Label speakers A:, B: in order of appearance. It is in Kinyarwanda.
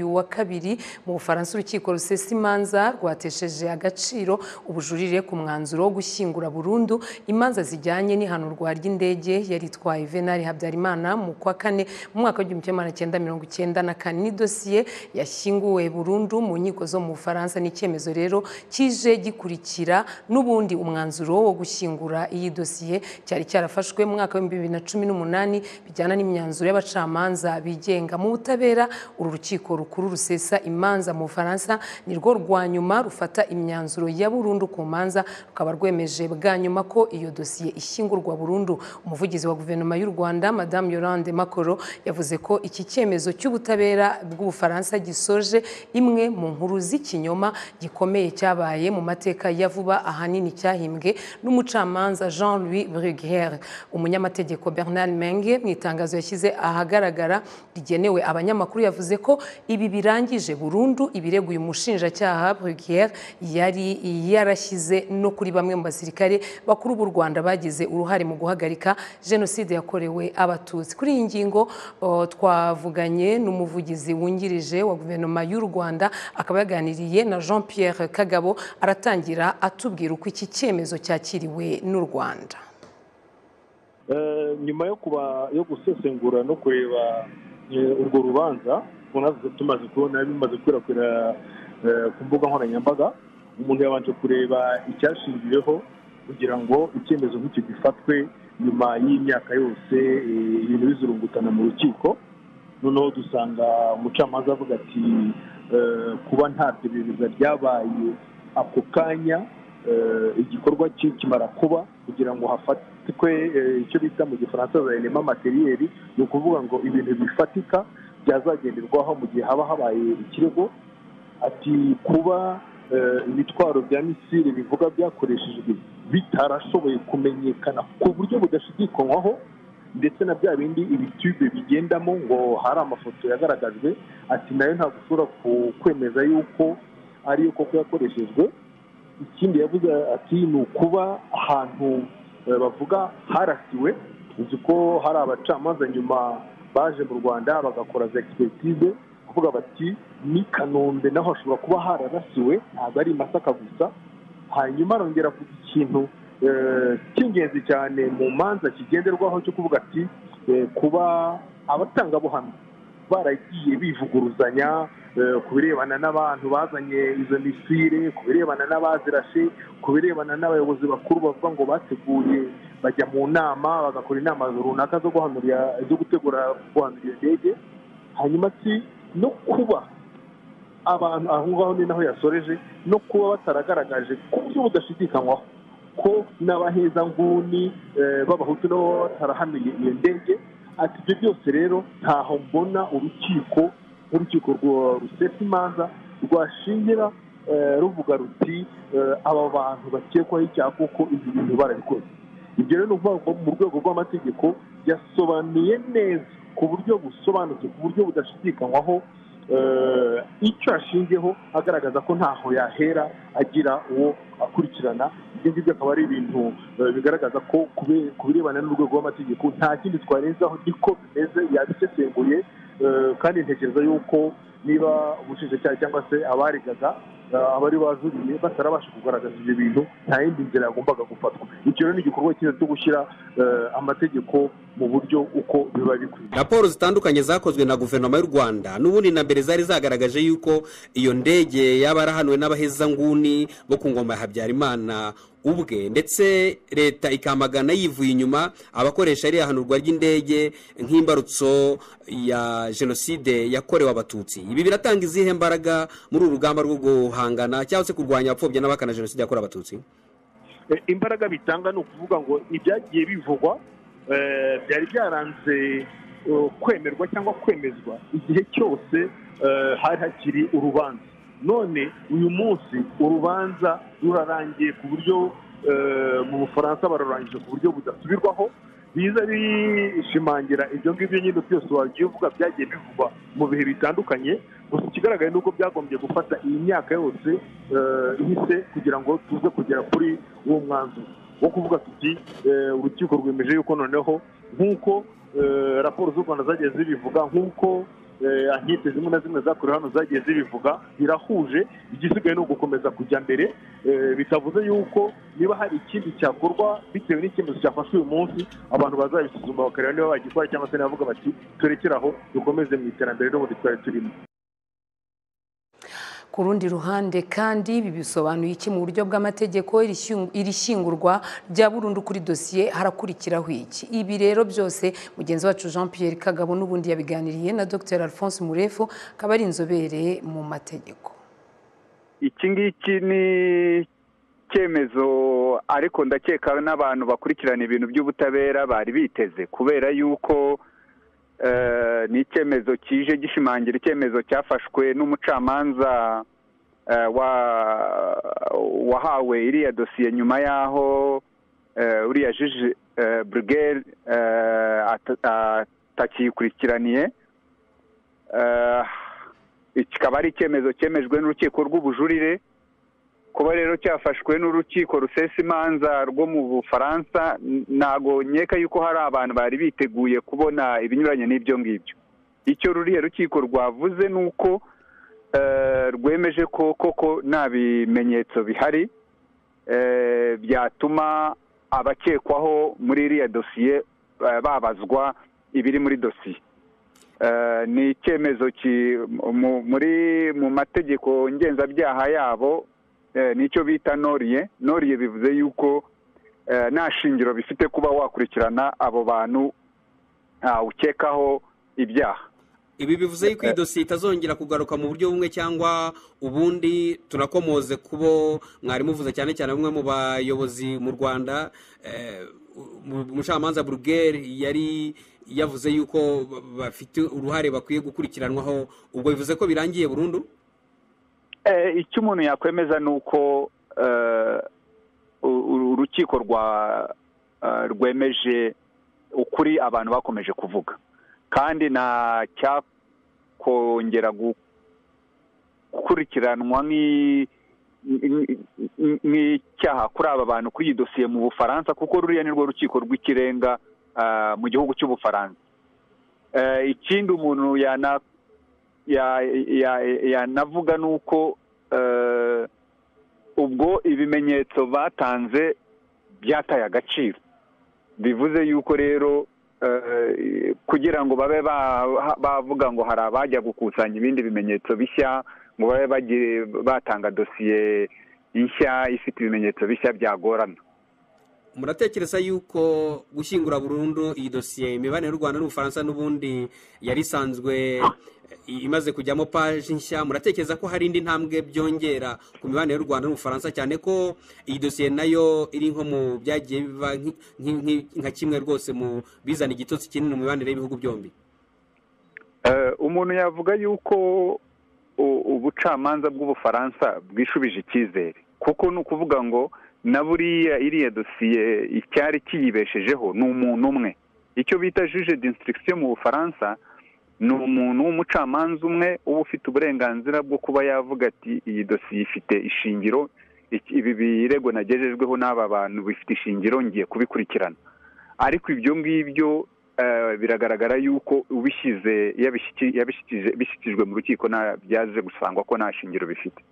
A: wa kabiri mu bufaransa urukiko rusesa imanza rwatesheje agaciro ubujurire ku mwanzuro wo gushyingura burundu imanza zijyanye n'ihanurwa ry'indege yari itwaye venari habyarimana mu kwa kane mu mwaka w'igihumbi kimwe magana cyenda mirongo icyenda na kane ni dosiye yashyinguwe burundu mu nkiko zo mu bufaransa ni icyemezo rero kije gikurikira n'ubundi umwanzuro wo gushyingura iyi dosiye cyari cyarafashwe mu mwaka w'ibihumbi bibiri na cumi n'umunani bijyana n'imyanzuro y'abacamanza bigenga mu butabera uru rukiko rukuru rusesa imanza mu bufaransa ni rwo rwa nyuma rufata imyanzuro ya burundu ku manza rukaba rwemeje bwa nyuma ko iyo dosiye ishyingurwa burundu umuvugizi wa guverinoma y'u rwanda madamu yolande makoro yavuze ko iki cyemezo cy'ubutabera bw'ubufaransa gisoje imwe mu nkuru z'ikinyoma gikomeye cyabaye mu mateka ya vuba ahanini cyahimbwe n'umucamanza jean louis bruguière umunyamategeko bernard menge mu itangazo yashyize ahagaragara rigenewe abanyamakuru yavuze ko ibi birangije burundu ibirego uyu mushinjacyaha bruguière yari yarashyize no kuri bamwe mu basirikare bakuru b'u rwanda bagize uruhare mu guhagarika jenoside yakorewe abatutsi kuri iyi ngingo uh, twavuganye n'umuvugizi wungirije wa guverinoma y'u rwanda akaba yaganiriye na jean pierre kagabo aratangira atubwira uko iki cyemezo cyakiriwe n'u rwanda
B: nyuma yo kuba yo gusesengura no kureba urwo rubanza tumaze kubona bimaze gukwirakwira ku mbuga nkoranyambaga umuntu yabanje kureba icyashingiweho kugira ngo icyemezo nk'icyo gifatwe nyuma y'imyaka yose ibintu bizurungutana mu rukiko noneho dusanga umucamanza avuga ati kuba nta perereza ryabaye ako kanya igikorwa kimara kuba kugira ngo hafatwe icyo bita mu gifaransa za elema materiyeri ni ukuvuga ngo ibintu bifatika byazagenderwaho mu gihe haba habaye ikirego ati kuba ibitwaro bya misile bivuga byakoreshejwe bitarashoboye kumenyekana ku buryo budashidikanywaho ndetse na bya bindi ibitube bigendamo ngo hari amafoto yagaragajwe ati nayo ntabwo ushobora kwemeza yuko ariyo koko yakoreshejwe ikindi yavuze ati ni ukuba ahantu bavuga harasiwe uzi ko hari abacamanza nyuma baje mu rwanda bagakora za egisipetize kuvuga bati ni kanombe naho hashobora kuba hararasiwe ntabwo ari masaka gusa hanyuma arongera kugira ikintu cy'ingenzi cyane mu manza kigenderwaho cyo kuvuga ati kuba abatangabuhamya baragiye bivuguruzanya ku birebana n'abantu bazanye izo misire ku birebana n'abazirashe ku birebana n'abayobozi bakuru bavuga ngo bateguye bajya mu nama bagakora inama runaka zo guhanurira zo gutegura guhanura iyo ndege hanyuma si no kuba abantu aho ngaho ni naho yasoreje no kuba bataragaragaje ku buryo budashidikanywaho ko n'abahezanguni b'abahutu nabo baba batarahanuye iyo ndege ati ibyo byose rero ntaho mbona urukiko nk'urukiko rusesa imanza rwashingira ruvuga ruti aba bantu bakekwaho icyaha kuko ibi bintu barabikoze ibyo rero ni ukuvuga mu rwego rw'amategeko yasobanuye neza ku buryo busobanutse ku buryo budashidikanywaho icyo ashingiyeho agaragaza ko ntaho yahera agira uwo akurikirana ibyo ngibyo akaba ari ibintu bigaragaza ko ku birebana n'urwego rw'amategeko nta kindi twarenzaho niko bimeze yabisesenguye kandi ntekereza yuko niba ubushinjacyaha cyangwa se abaregaga abari bajuriye batarabasha kugaragaza ibyo bintu nta yindi nzira yagombaga gufatwa icyo rero ni igikorwa cyiza cyo gushyira amategeko mu buryo uko biba bikwiye
C: raporo zitandukanye zakozwe na guverinoma y'u rwanda n'ubundi na mbere zari zagaragaje yuko iyo ndege yaba yarahanuwe n'abahezanguni bo ku ngoma ya habyarimana ubwe ndetse leta ikamagana yivuye inyuma abakoresha iriya hanurwa ry'indege nk'imbarutso ya jenoside yakorewe abatutsi ibi biratanga izihe mbaraga muri uru rugamba rwo guhangana cyangwa se kurwanya abapfobya n'abakana jenoside yakorewe abatutsi
B: imbaraga bitanga ni ukuvuga ngo ibyagiye bivugwa byari byaranze kwemerwa cyangwa kwemezwa igihe cyose hari hakiri urubanza none uyu munsi urubanza rurarangiye ku buryo mu bufaransa bararangije ku buryo budasubirwaho biza bishimangira ibyo ngibyo nyine byose wagiye uvuga byagiye bivugwa mu bihe bitandukanye gusa ikigaragaye ni uko byagombye gufata iyi myaka yose ihise kugira ngo tuze kugera kuri uwo mwanzuro wo kuvuga tuti urukiko rwemeje yuko noneho nk'uko raporo z'u rwanda zagiye zibivuga nk'uko ankete zimwe na zimwe zakorewe hano zagiye zibivuga birahuje igisigaye ni ugukomeza kujya mbere bitavuze yuko niba hari ikindi cyakorwa bitewe n'icyemezo cyafashwe uyu munsi abantu bazabisuzuma bakareba niba bagikora cyangwa se nabavuga bati turekere aho dukomeze mu iterambere n'ubundi twari turimo
A: ku rundi ruhande kandi ibi bisobanuye iki mu buryo bw'amategeko iri shyingurwa rya burundu kuri dosiye harakurikiraho iki ibi rero byose mugenzi wacu jean Pierre kagabo n'ubundi yabiganiriye na dr alphonse murefu akaba ari inzobere mu mategeko
D: iki ngiki ni icyemezo ariko ndakeka n'abantu bakurikirana ibintu by'ubutabera bari biteze kubera yuko ni icyemezo kije gishimangira icyemezo cyafashwe n'umucamanza wahawe iriya dosiye nyuma y'aho uriya jiji burugeri atakiyikurikiraniye kikaba ari icyemezo cyemejwe n'urukiko rw'ubujurire kuba rero cyafashwe n'urukiko rusesa imanza rwo mu bufaransa ntabwo nkeka yuko hari abantu bari biteguye kubona ibinyuranye n'ibyo ngibyo icyo ruriya rukiko rwavuze ni uko rwemeje ko koko nta bimenyetso bihari byatuma abakekwaho muri iriya dosiye babazwa ibiri muri dosiye ni icyemezo mu mategeko ngenzabyaha yabo nicyo bita noriye noriye bivuze yuko nta shingiro bifite kuba wakurikirana abo bantu ukekaho ibyaha
C: ibi bivuze yuko iyi dosiye itazongera kugaruka mu buryo bumwe cyangwa ubundi tunakomoze kubo mwarimuvuze cyane cyane bamwe mu bayobozi mu rwanda umucamanza burugeri yari yavuze yuko bafite uruhare bakwiye gukurikiranwaho ubwo bivuze ko birangiye burundu
D: icyo umuntu yakwemeza ni uko urukiko rwemeje ukuri abantu bakomeje kuvuga kandi nta cyakongera gukurikiranwa nk'icyaha kuri aba bantu kuri iyi dosiye mu bufaransa kuko ruriya ni rwo rukiko rw'ikirenga mu gihugu cy'ubufaransa ikindi umuntu yana yanavuga ni uko ubwo ibimenyetso batanze byataye agaciro bivuze yuko rero kugira ngo babe bavuga ngo hari abajya gukusanya ibindi bimenyetso bishya ngo babe batanga dosiye nshya ifite ibimenyetso bishya byagorana
C: muratekereza yuko gushyingura burundu iyi dosiye imibanire y'u rwanda n'ubufaransa n'ubundi yari isanzwe imaze kujyamo paji nshya muratekereza ko hari indi ntambwe byongera ku mibanire y'u rwanda n'ubufaransa cyane ko iyi dosiye nayo iri nko mu byagiye biba nka kimwe rwose mu bizana igitotsi kinini mu mibanire y'ibihugu byombi
D: umuntu yavuga yuko ubucamanza bw'ubufaransa bwishubije icyizere kuko ni ukuvuga ngo na buriya iriya dosiye icyari kiyibeshejeho ni umuntu umwe icyo bita juje disitirigisiyo mu bufaransa ni umuntu w'umucamanza umwe uba ufite uburenganzira bwo kuba yavuga ati iyi dosiye ifite ishingiro ibi birego nagejejweho n'aba bantu bifite ishingiro ngiye kubikurikirana ariko ibyo ngibyo biragaragara yuko ubishyize yabishyikijwe mu rukiko byaze gusangwa ko nta shingiro bifite